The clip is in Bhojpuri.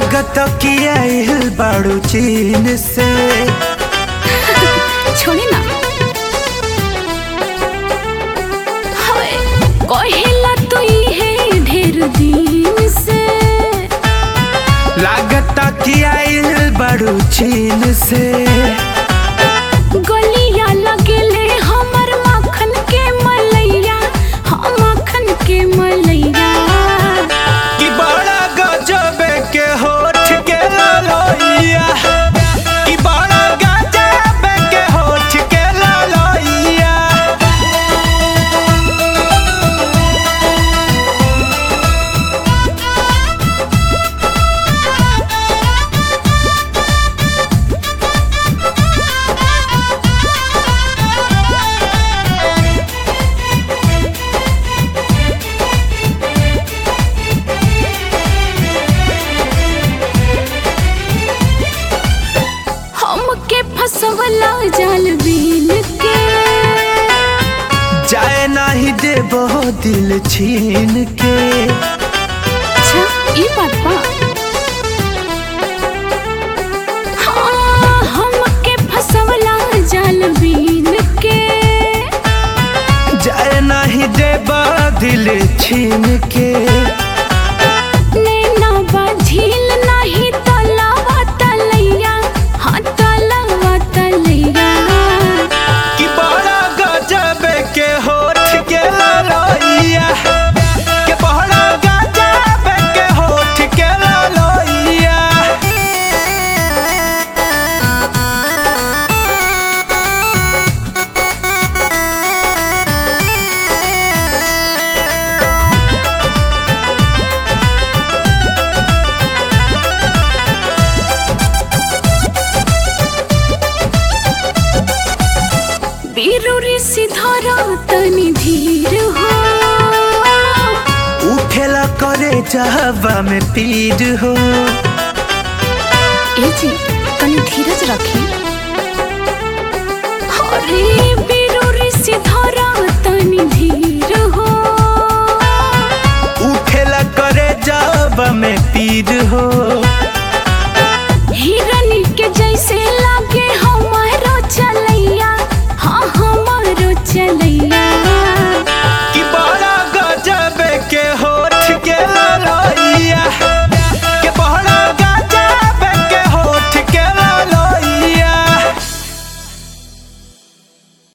लागत कि आइल बाड़ू चीन से छोड़ी ना हाय कहेला तू है ढेर दिन से लागत कि आइल बाड़ू चीन से गलिया लगेले हमर मक्खन के मलैया हाँ मक्खन के मलैया कि बड़ा गजब के होठ के ललोइया कि बड़ा गजब के होठ के ललोइया हमके फसवला जाल बीन के जाए नहीं देबो दिल छीन के अच्छा ई बात बा हाँ, हमके फसवला जाल बीन के जाए नहीं देबो दिल छीन के नैना बा झील नाही तलावा तलैया हाँ तलावा तलैया कि बड़ा गजब के होठ के ललोइया कि बड़ा गजब के होठ के ललोइया बीरुरी सिधारा तनी धीर हो उठेला करे चाहवा में पीर हो ए जी तनी धीरज रखी अरे